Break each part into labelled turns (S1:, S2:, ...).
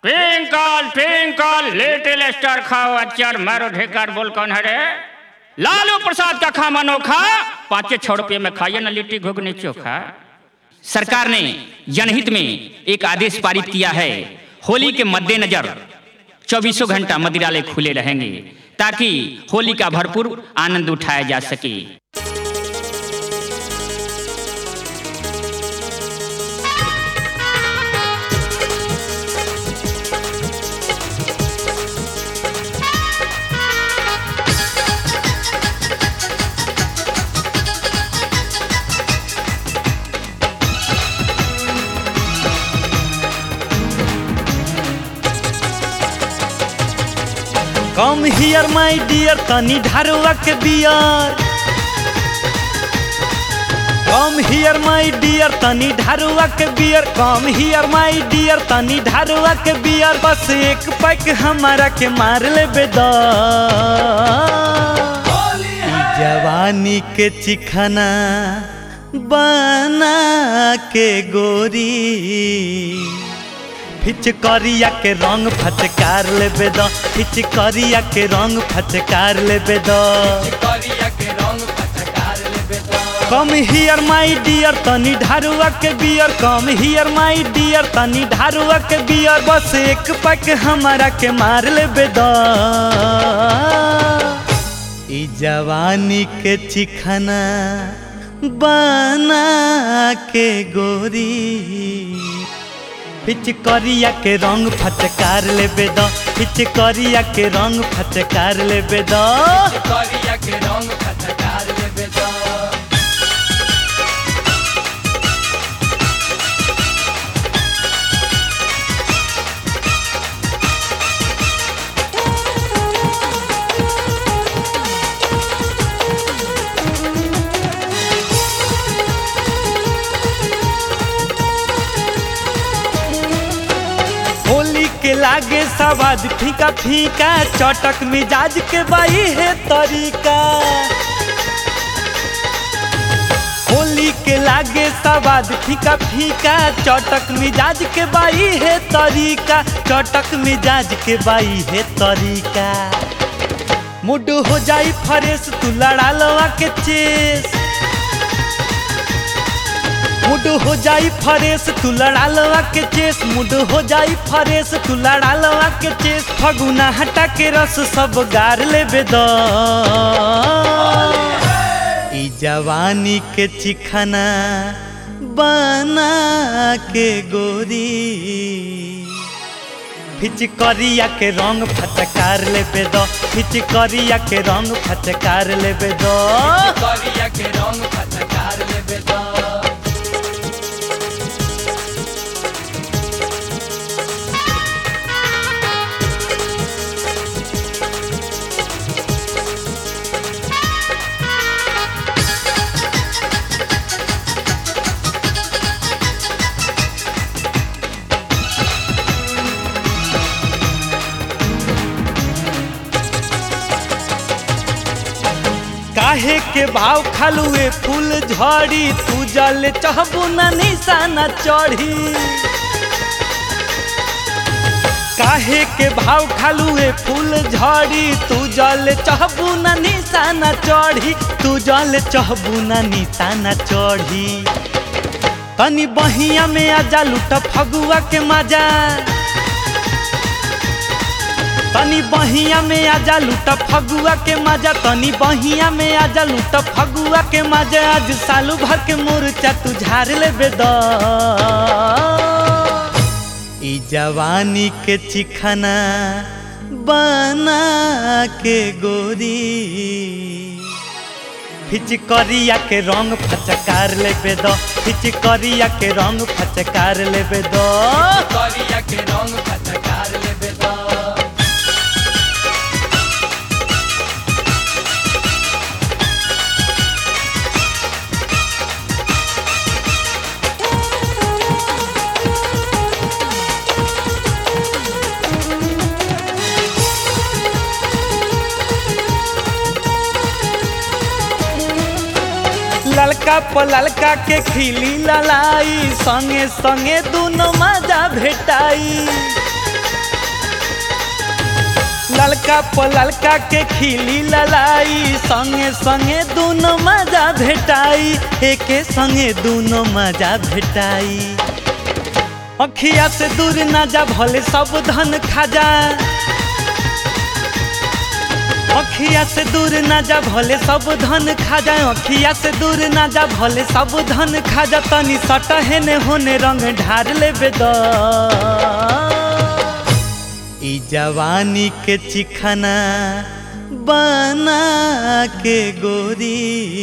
S1: twinkle twinkle little star खाओ अचार मारो ढेकर बोल कौन है रे लालू प्रसाद का खा मनोखा पाँचे छह रुपये में खाइए ना लिट्टी घुगनी चोखा सरकार ने जनहित में एक आदेश पारित किया है होली के मद्देनजर चौबीसों घंटा मदिरालय खुले रहेंगे ताकि होली का भरपूर आनंद उठाया जा सके
S2: कम हियर माय डियर तनी ढारुआ के beer come here my Deere तनी ढारुआ के beer come here my Deere तनी ढारुआ के बियर बस एक पैक हमारा के मार ले बेदा जवानी के चिखना बना के गोरी फिचकरिया के रंग फचकार लेबे द फिचकरिया के रंग फचकार लेबे द कम हियर माई डियर तनी ढारुआ के beer come here my dear तनी ढारुआ के बियर बस एक पैक हमारा के मार लेबे द ई जवानी के चिखना बना के गोरी पिचकरिया के रंग फचकार लेबे द पिचकरिया के रंग फचकार लेबे द होली के लागे सवाद फीका फीका चटक मिजाज के बाई है तरीका होली के लागे सवाद फीका फीका चटक मिजाज के बाई है तरीका चटक मिजाज के बाई है तरीका मुड हो जाई फरेश तू लड़ा लवा के चेस मुड हो जाई फरेश तू लड़ा लवा के चेस मुड हो जाई फरेश तू लड़ा लवा के चेस फगुना हटा के रस सब गार लेबे द ई जवानी के चिखना बना के गोरी फिचकरिया के रंग फचकार लेबे द फिचकरिया के रंग फचकार लेबे द काहे के भाव खालुए फूल झड़ी तू जल चहबू न निशाना चढ़ी काहे के भाव खालुए फूल झड़ी तू जल चहबू न निशाना चढ़ी तू जल चहबू न निशाना चढ़ी तनी बहिया में आजा लूट फगुआ के मजा तनी बहिया में आजा लूट फगुआ के मजा तनी बहिया में आजा लूट फगुआ के मजा आज सालू भर के मोर्चा तू झाड़ लेबे द ई जवानी के चिखना बना के गोरी फिचकरिया के रंग फचकार लेबे द फिचकरिया के रंग फचकार लेबे द ललका पललका के खिली ललाई संगे संगे दोनों मजा भेटाई ललका पललका के खिली ललाई संगे संगे दोनों मजा भेटाई एके संगे दोनों मजा भेटाई अखिया से दूर ना जा भले सब धन खा अखिया से दूर ना जा भले सब धन खा जा अखिया से दूर ना जा भले सब धन खा जा तनी सट हेने होने रंग ढार लेबे द ई जवानी के चिखना बना के गोरी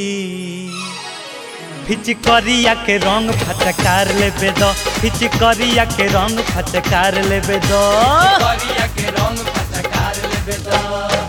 S2: फिचकरिया के रंग फचकार लेबे दो फिचकरिया के रंग फचकार लेबे दो
S3: करिया के रंग फटकार लेबे द